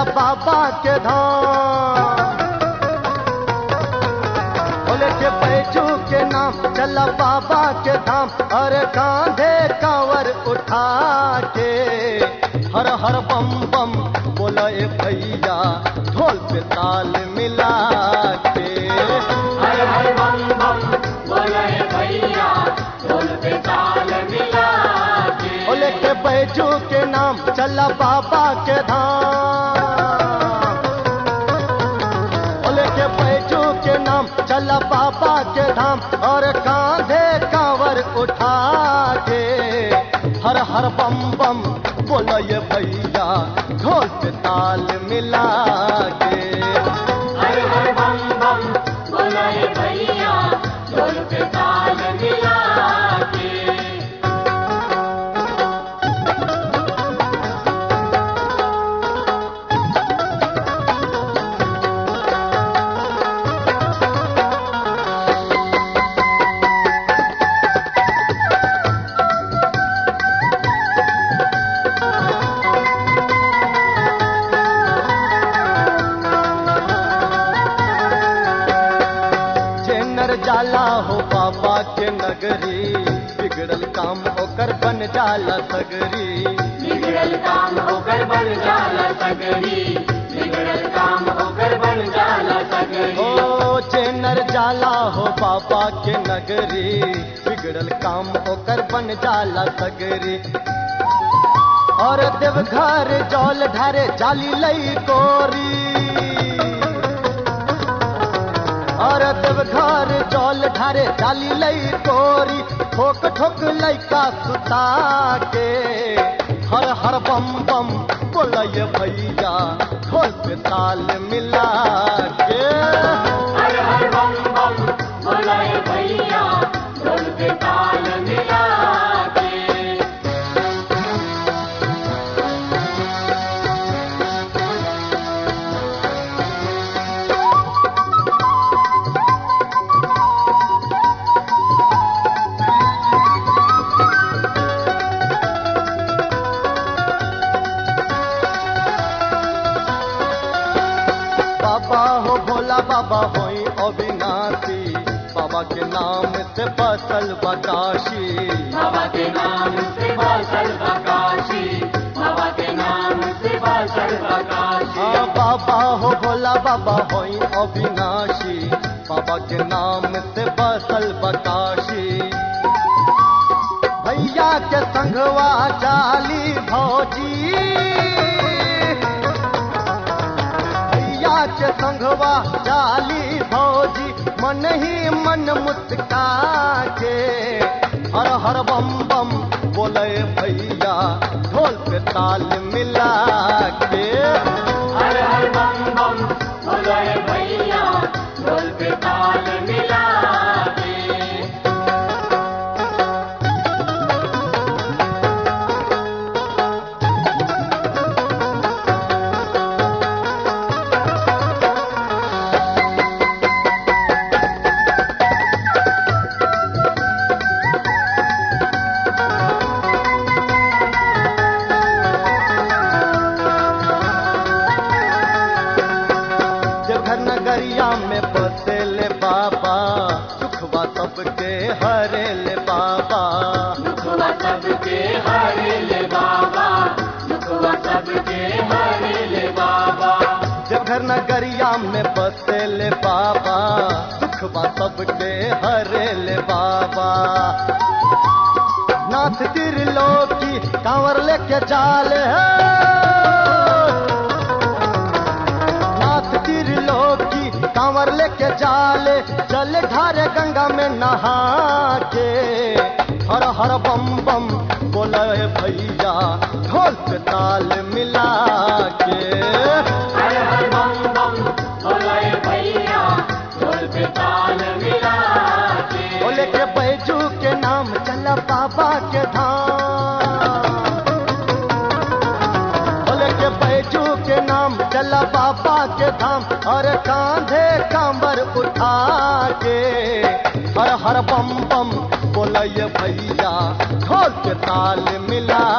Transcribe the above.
बाबा के धाम बोले के बैजू के नाम चल बाबा के धाम और कांधे कांवर उठा के हर हर बम बम बोला ए भैया ढोल पे ताल मिला के हर हर बम बम बोले भैया ढोल पे ताल मिला के बोले के बैजू के नाम चल बाबा के धाम बोले के बैजू के नाम चल बाबा के धाम और कांधे कांवर उठा के हर हर बम बम बोलो ये भैया ढोल पे ताल मिला के हर हर बम बम बोले भैया ढोल पे ताल मिला के जेनर जाला हो बाबा के नगरी बिगड़ल काम होकर बन जाला सगरी बिगड़ल काम होकर बन जाला सगरी बिगड़ल काम होकर बन जाला सगरी ओ जेनर जाला हो बाबा के नगरी बिगड़ल काम होकर बन जाला सगरी और देवघर जौल ढारे जाली लई कोरी और देवघर जौल ढारे जाली लई कोरी ठोक ठोक लइका सुता के हर हर बम बम बोलय भैया ढोल पे ताल मिला के हर हर बम बम बोले भैया ढोल पे ताल मिला के बाबा हो भोला बाबा होई अविनाशी बाबा के नाम से बसल बकाशी बाबा के नाम से बासल बकाशी बाबा के नाम से बासल बकाशी हाँ बाबा हो भोला बाबा होई अविनाशी बाबा के नाम से बसल बकाशी भैया के संगवा चाली भौजी भैया के संगवा चाली भौजी मन ही मन मुस्का के हर हर बम बम बोले भैया ढोल पे ताल मिला के हर हर बम बम बोले भैया ढोल पे ताल मिला के देवघर नगरिया में बसेले बाबा सुखवा सबके हरे ले बाबा दुखवा सबके हरे ले बाबा दुखवा सबके हरे ले बाबा देवघर नगरिया में बसेले बाबा सुखवा सबके हरे ले बाबा नाथ त्रिलोकी कांवर लेके चाल है नाथ त्रिलोकी कांवर लेके जाले जल ढारे गंगा में नहा के हर हर बम बम बोले भैया ढोल पे ताल मिला के हर हर बम बम बोले भैया ढोल पे ताल मिला के बोले के बैजू के नाम चल बाबा के धाम बोले के बैजू के नाम चल बाबा के धाम और कांधे कांबर उठा के हर हर बम बम बोलय भैया ढोल के ताल मिला